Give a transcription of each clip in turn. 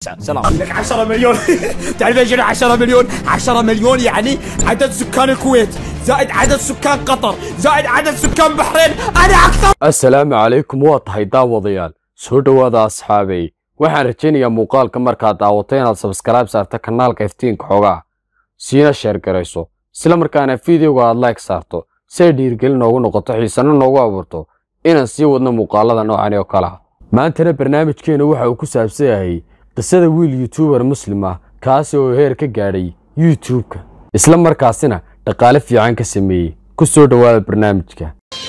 سلام لك 10 مليون تعرف ايش 10 مليون 10 مليون يعني عدد سكان الكويت زائد عدد سكان قطر زائد عدد سكان بحرين انا اكثر assalaamu calaykum waa tahay daawadayaal soo dhowaada asxaabay waxaan rajaynayaa muuqaalka markaad daawato inaad sabskaraib saarta kanaalka iftiinka xogaa siina sheer garayso isla markaana fideoga aad like saarto si ay dhiirgelin noogu noqoto xiisano noogu abuurto inaan sii wadno muuqaalada noocan oo kale ah maantana barnaamijkeenu waxa uu ku saabsan yahay qisada wiil yuutubar muslim ah kaasi oo heer ka gaadhay youtube-ka isla markaasina dhaqaale fiican ka sameeyey ku soo dhowaada barnaamijka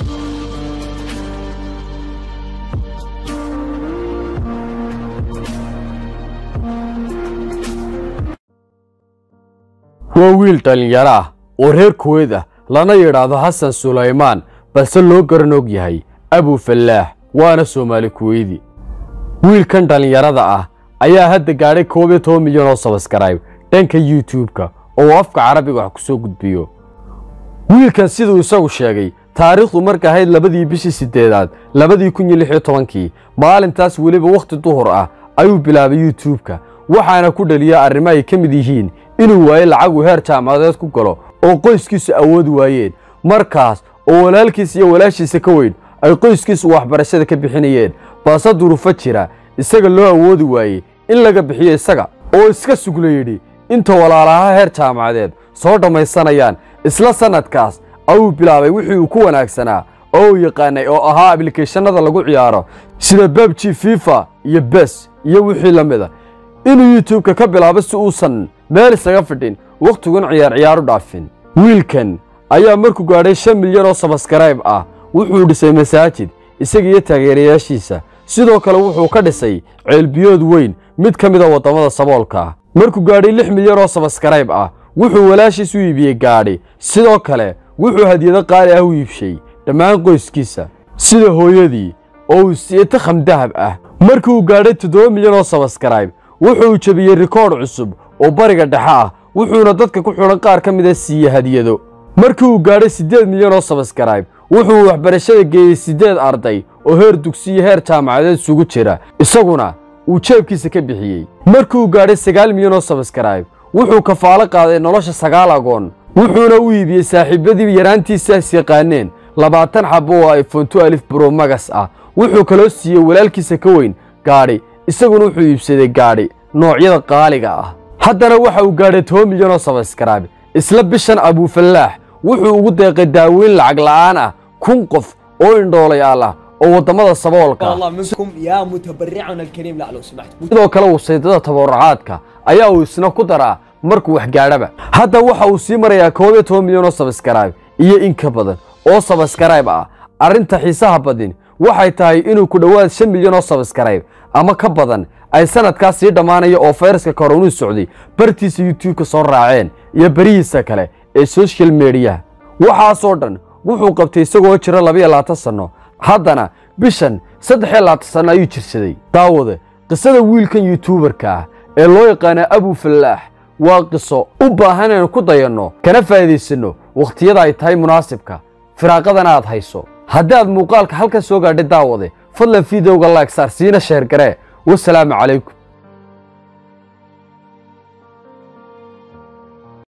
waa wiil dhallinyaro ah oo reer kuweyd ah lana yidhaahdo xasan sulaymaan balse loo garan og yahay abu fallaax waana soomaali kuweydi wiilkan dhallinyarada ah ayaa hadda gaadhay koob iyo toban milyan oo sabaskarayb dhanka youtube-ka oo uu afka carabiga wax ku soo gudbiyo wiilkan siduu isagu sheegay taariikhdu marka ahayd labadii bishii siddeedaad labadii kun iyo lix iyo tobankii maalintaas weliba wakhti duhur ah ayuu bilaabay youtube-ka waxaana ku dhaliya arrimo ay ka mid yihiin inuu waayo lacag uu heer jaamacadeed ku galo oo qoyskiisu awoodi waayeen markaas oo walaalkiis iyo walaashiisa ka weyn ay qoyskiisu waxbarashada ka bixinayeen balse duruufo jira isaga loo awoodi waayey in laga bixiyo isaga oo iska sugla yidhi inta walaalaha heer jaamacadeed soo dhammaysanayaan isla sannadkaas ayuu bilaabay wixii uu ku wanaagsanaa oo uu yaqaanay oo ahaa ablikeeshanada lagu ciyaaro sida babji fifa iyo bes iyo wixii la mida inuu youtube-ka ka bilaabo si uusan meel isaga fidhin wakhtigun ciyaar ciyaar u dhaafin wiilkan ayaa markuu gaadhay shan milyan oo sabaskarayb ah wuxuu dhisay masaajid isaga iyo taageerayaashiisa sidoo kale wuxuu ka dhisay ceelbiyood weyn mid ka mida waddamada saboolka ah markuu gaadhay lix milyan oo sabaskarayb ah wuxuu walaashiis u iibiyey gaadhi sidoo kale wuxuu hadiyado qaali ah u iibshay dhammaan qoyskiisa sida hooyadii oo uu siiyey takham dahab ah markii uu gaadhay toddoba milyan oo sabaskarayb wuxuu jebiyey rikoodh cusub oo bariga dhexe ah wuxuuna dadka ku xidhan qaar ka mida siiyey hadiyado markii uu gaadhay siddeed milyan oo sabaskarayb wuxuu waxbarashada geeyey siddeed arday oo heer dugsiyo heer jaamacadeed isugu jira isaguna uu jeebkiisa ka bixiyey markii uu gaadhay sagaal milyan oo sabaskarayb wuxuu kafaalo qaaday nolosha sagaal agoon wuxuuna u iibiyey saaxiibadii yaraantiisaas yaqaaneen labaatan xabo oo iphone tu alif bro magas ah wuxuu kaloo siiyey walaalkiisa ka weyn gaadhi isaguna wuxuu iibsaday gaadhi noocyada qaaliga ah haddana waxa uu gaadhay toban milyan oo sabaskarayb isla bishan abuufallaax wuxuu ugu deeqay daaweyn lacag la'aan ah kun qof oo indhoolayaal ah oo waddamada saboolka ah الله منكم يا متبرعنا الكريم لا لو سمحت sidoo kale wasiidada tabarucaadka ayaa uu isna ku daraa markuu wax gaadhaba hadda waxa uu sii marayaa koob iyo toban milyan oo sabaskarayb iyo in ka badan oo sabaskarayb ah arrinta xiisaha badin waxay tahay inuu ku dhowaad shan milyan oo sabaskarayb ama ka badan ay sanadkaas sii dhammaanaya oo fayraska koronuu socday bartiisa youtube-ka soo raaceen iyo berihiisa kale ee social mediyaha waxaasoo dhan wuxuu qabtay isagoo jira labiyo labaatan sanno haddana bishan saddex iyo labaatan sanno ayuu jirsaday daawade qisada wiilkan yuutuubarka ah ee loo yaqaana abu fallaax waa qiso u baahan inaynu ku dayanno kana faa'iidaysanno wakhtiyada ay tahay munaasibka firaaqadana aad hayso haddii aad muuqaalka halkan soo gaadhay daawade fadlan fideoga like saar siina sheer garee wasalaamu calaykum